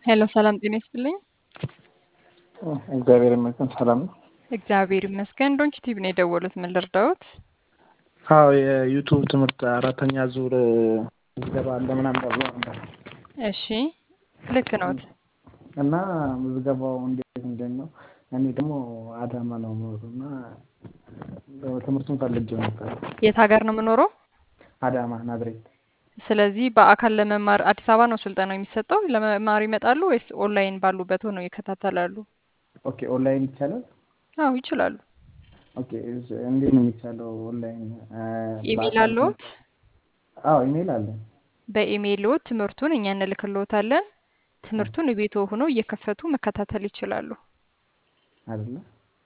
ሄሎ ሰላም ጤና ይስጥልኝ። እግዚአብሔር ይመስገን ሰላም ነው። እግዚአብሔር ይመስገን። ዶንኪ ቲቪ ነው የደወሉት። ምን ልርዳዎት? አዎ የዩቱብ ትምህርት አራተኛ ዙር ምዝገባ አለ ምናምን ተብሎ ነበር እሺ ልክ ነዎት። እና ምዝገባው እንዴት እንዴት ነው? እኔ ደግሞ አዳማ ነው የምኖረው እና ትምህርቱን ፈልጌው ነበር። የት ሀገር ነው የምኖረው? አዳማ ናዝሬት። ስለዚህ በአካል ለመማር አዲስ አበባ ነው ስልጠናው የሚሰጠው። ለመማር ይመጣሉ ወይስ ኦንላይን ባሉበት ሆነው ይከታተላሉ? ኦኬ ኦንላይን ይቻላል? አዎ ይችላሉ። ኦኬ እንዴት ነው የሚቻለው ኦንላይን? ኢሜይል አለዎት? አዎ ኢሜይል አለ። በኢሜይልዎት ትምህርቱን እኛ እንልክልዎታለን። ትምህርቱን ቤቶ ሆነው እየከፈቱ መከታተል ይችላሉ። አይደለ?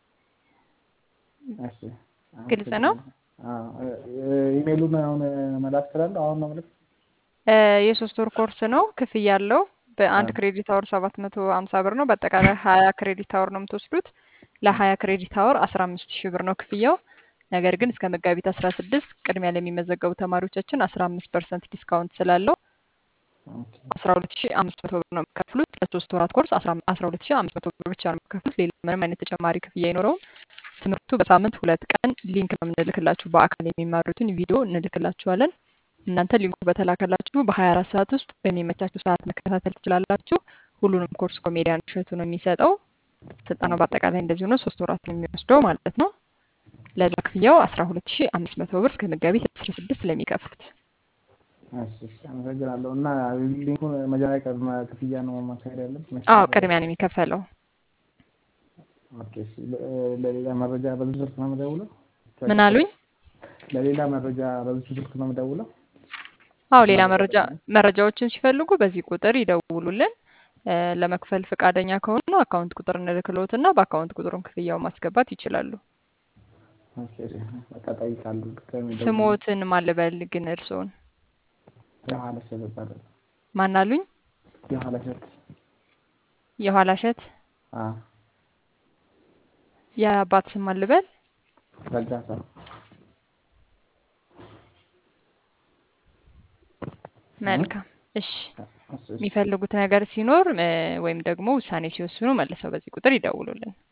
እሺ ግልጽ ነው? ኢሜይሉን አሁን መላክ እችላለሁ? አሁን ነው የምልክ? የሶስት ወር ኮርስ ነው። ክፍያ አለው። በአንድ ክሬዲት አወር ሰባት መቶ ሀምሳ ብር ነው። በአጠቃላይ ሀያ ክሬዲት አወር ነው የምትወስዱት። ለሀያ ክሬዲት አወር አስራ አምስት ሺህ ብር ነው ክፍያው። ነገር ግን እስከ መጋቢት አስራ ስድስት ቅድሚያ ለሚመዘገቡ ተማሪዎቻችን አስራ አምስት ፐርሰንት ዲስካውንት ስላለው አስራ ሁለት ሺህ አምስት መቶ ብር ነው የሚከፍሉት። ለሶስት ወራት ኮርስ አስራ ሁለት ሺህ አምስት መቶ ብር ብቻ ነው የሚከፍሉት። ሌላ ምንም አይነት ተጨማሪ ክፍያ አይኖረውም። ትምህርቱ በሳምንት ሁለት ቀን ሊንክ ነው የምንልክላችሁ። በአካል የሚማሩትን ቪዲዮ እንልክላችኋለን። እናንተ ሊንኩ በተላከላችሁ በሀያ አራት ሰዓት ውስጥ በሚመቻችሁ ሰዓት መከታተል ትችላላችሁ። ሁሉንም ኮርስ ኮሜዲያን እሸቱ ነው የሚሰጠው። ስልጠናው በአጠቃላይ እንደዚሁ ነው። ሶስት ወራት ነው የሚወስደው ማለት ነው። ለዛ ክፍያው አስራ ሁለት ሺህ አምስት መቶ ብር እስከ መጋቢት አስራ ስድስት ለሚከፍሉት እሺ እሺ፣ አመሰግናለሁ። እና ሊንኩን መጀመሪያ ቅድመ ክፍያ ነው ማካሄድ ያለብን? አዎ ቅድሚያ ነው የሚከፈለው። ኦኬ እሺ። ለሌላ መረጃ በዚህ ስልክ ነው የምደውለው? ምን አሉኝ? ለሌላ መረጃ በዚህ ስልክ ነው የምደውለው? አዎ ሌላ መረጃ መረጃዎችን ሲፈልጉ በዚህ ቁጥር ይደውሉልን። ለመክፈል ፈቃደኛ ከሆኑ አካውንት ቁጥር እንልክልዎትና በአካውንት ቁጥሩን ክፍያው ማስገባት ይችላሉ። ኦኬ በቃ እጠይቃለሁ። ድጋሜ ደውዬ ስሞትን ማልበል ግን እርስዎን የኋላ እሸት እባላለሁ። ማን አሉኝ? የኋላ እሸት። የኋላ እሸት አዎ የአባት ስም ማልበል ረጋሳ። መልካም እሺ። እሺ እሺ። የሚፈልጉት ነገር ሲኖር ወይም ደግሞ ውሳኔ ሲወስኑ መልሰው በዚህ ቁጥር ይደውሉልን።